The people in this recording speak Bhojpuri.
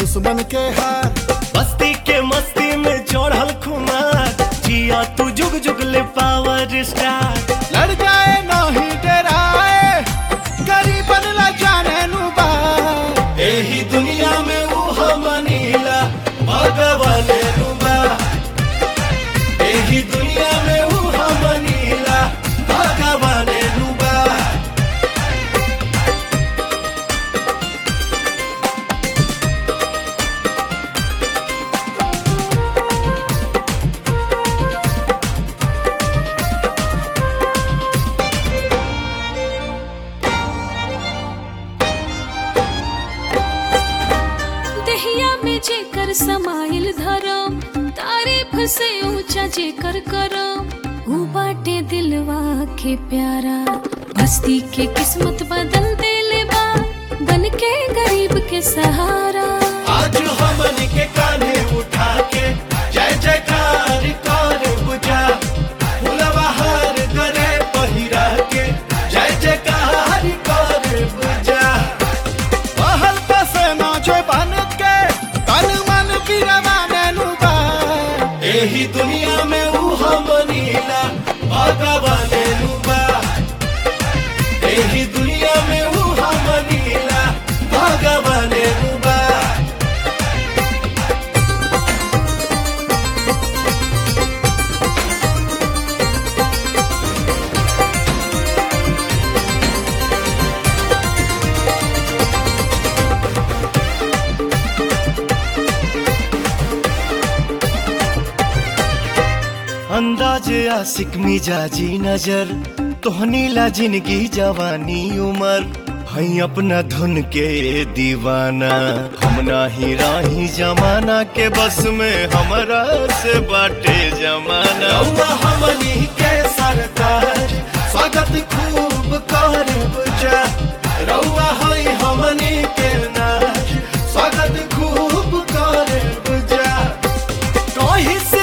दुश्मन के हार बस्ती के मस्ती में चढ़ल खुमार जिया तू जुग जुग ले पावर स्टार लड़ जाए नाही डराए गरीबन ला जाने नु बा एही दुनिया में ऊ मनीला भगवान रूबा एही दुनिया में ऊ मनीला भगवान रूबा दहिया में जेकर समाइल धरम तारीफ से ऊंचा जेकर करम ऊ बाटे दिलवा के प्यारा बस्ती के किस्मत बदल देले बा बन के गरीब के सहारा आज हमन के कान्हे उठा के जय जयकार कर बुझा फुलवा हार करे पहिरा के जय जयकार कर बुझा पहल पसे नाचे बन के तन मन बिरवाने नु बा एही दुनिया में ऊ मनीला भगवान रूबा एही दुनिया में ऊ मनीला भगवान रूबा अंदाज आशिक मिजाजी नजर तोहनी ला जिंदगी जवानी उमर हई अपना धुन के दीवाना हम नाही राही जमाना के बस में हमरा से बाटे जमाना हमनी के सरकार स्वागत खूब कर बुझा रउआ हई हमनी के नाच स्वागत खूब कर बुझा कहीं से